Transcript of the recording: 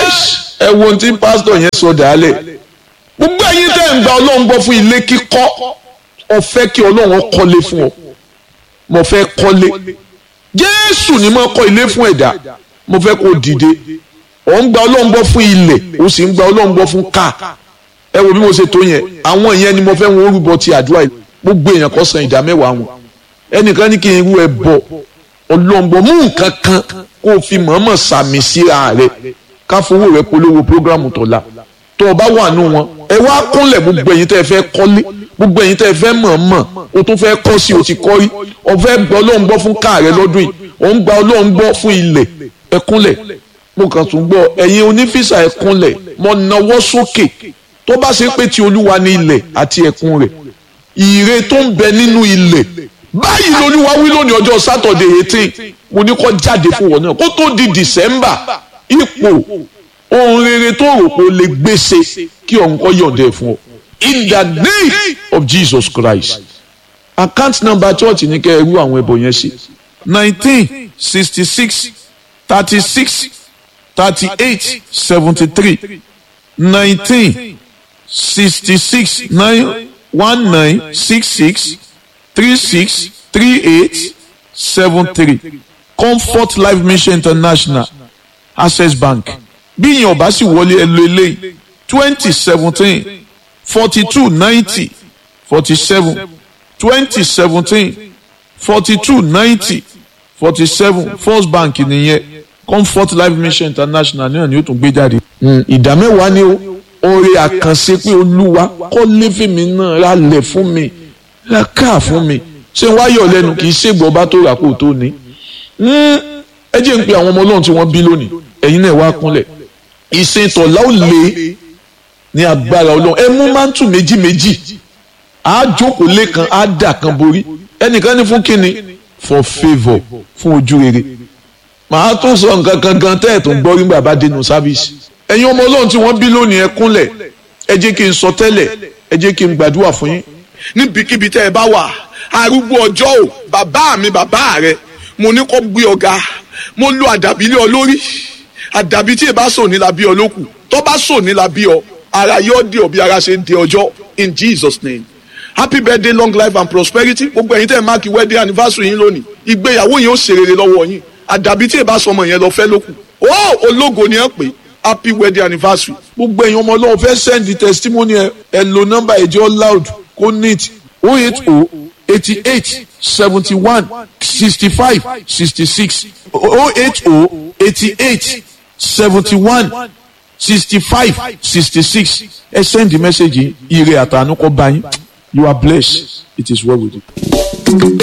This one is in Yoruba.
ẹ wo ohun tí pásítọ̀ yẹn sọ dàálẹ̀ gbogbo ẹ̀yin tẹ́ ń gba ọlọ́run gbọ́ fún ilé kíkọ́ ọ fẹ́ kí ọlọ́run kọ́lé fún ọ mo fẹ́ kọ́lé jésù ni mo kọ́ ilé fún ẹ̀dá mo fẹ́ kó dìde ọ̀ ń gba ọlọ́run gbọ́ fún ilẹ̀ ó sì ń gba ọlọ́run gbọ́ fún káà ẹ wo bí mo ṣe tó yẹn àwọn yẹn ni mo fẹ́ wọn orúbọ ti àdúrà yìí gbogbo èèyàn kó san ìdá mẹ́wàá wọn ẹnìkan ní kí n rú ẹ bọ ọlọ́ngbọ mú nǹkan kan kó o fi mọ̀ọ́mọ̀ sàmì síra rẹ ká fowó rẹ polówó prógrámù tọ̀la tó o bá wà nù wọn ẹ wá kúnlẹ̀ gbogbo ẹ̀yin tẹ́ ẹ fẹ́ kọ́lé gbogbo ẹ̀yin tẹ́ ẹ fẹ́ mọ̀ọ́mọ̀ o tún fẹ́ kọ́ sí o ti kọ́ rí o fẹ́ gba ọlọ́run gbọ́ fún káà rẹ lọ́dún yìí o ń gba ọlọ́run gbọ́ fún ilẹ̀ ẹ kúnlẹ̀ mo kàn tún gbọ́ ẹ̀yin onífísà ẹ kúnlẹ̀ mo nawọ́ sókè tó bá ṣe pé ti olúwa ní ilẹ̀ àti ẹ̀kún rẹ̀ ire tó ń bẹ nínú ilẹ̀ báyìí lolúwa wí lónìí ọjọ́ sátọ̀dẹ̀ eighteen mo ní kó jáde fún wọn náà kó tó di december ipò ohun rere tó rò pé o lè gbèsè kí ọ̀hún kọ́ yọ̀ǹda fún ọ in the name of jesus christ account number church ní kẹ́ ẹ rú àwọn ẹbọ yẹn sí nineteen sixty six thirty six thirty eight seventy three nineteen sixty-six nine one nine six six three six three eight seven three comfort life mission international access bank bí ìyẹn ọba sì wọlé ẹ lo eléyìí twenty seventeen forty two ninety forty seven twenty seventeen forty two ninety forty seven first bank nìyẹn comfort life mission international náà ni ó tún gbé jáde. ìdá mẹ́wàá ni ó oore àkànṣe pé olúwa kọ́ léfèmí náà rálẹ̀ fún mi ra káà fún mi ṣé n wáyọ̀ lẹ́nu kì í ṣègbọ́ ọba tó rà kó tó ní. ẹ jẹ́ ń pe àwọn ọmọ ọlọ́run tí wọ́n bí lónìí ẹ̀yin náà wá kúnlẹ̀ ìsìn tọ̀lá ò lé ní agbára ọlọ́run ẹ mú mántù méjì méjì á jókòó lẹ́kan á dà kan borí ẹnìkan ní fún kínni for favour fún ojú rere màá tún sọ nǹkan kan gan tẹ́ ẹ̀ tó ń gbọ́ rí bàbá dénú sáfíìsì ẹ̀yin ọmọ ọlọ́run tí wọ́n bí lónìí ẹ kúnlẹ̀ ẹ jẹ́ kí n sọ tẹ́lẹ̀ ẹ jẹ́ kí n gbàdúrà fún yín. níbikíbi tẹ́ ẹ bá wà arúgbó ọjọ́ o bàbá mi bàbá rẹ mo ní kó gbé ọ̀gá mo lo àdàbí lé ọ lórí àdàbí tí ẹ bá sọ ní la bí ọ lókù tó bá sọ ní la bí ọ ara yóò di ọ bí ara ṣe ń di ọjọ́ in Jesus name happy birthday long life and prosperity gbogbo ẹ̀yin tẹ́ ẹ máàkì wedding anniversary yín lónìí ìgbéyàwó yín ó ṣe rere lọ́wọ́ yín àdàbí tí ẹ bá sọmọ yẹn lọ fẹ́ lókù ó ológo ni ẹ pè é happy wedding anniversary. gbogbo ẹ̀yin ọmọ ọlọ́run fẹ́ send the testimony ẹ ẹ lo nọ́mbà ẹ̀jẹ̀ loud kó neat o eight o eighty eight seventy one sixty five sixty six o eight o eighty eight seventy one sixty five sixty six ẹ send the message yìí ire àtànú kó bá yín you are blessed it is well with you.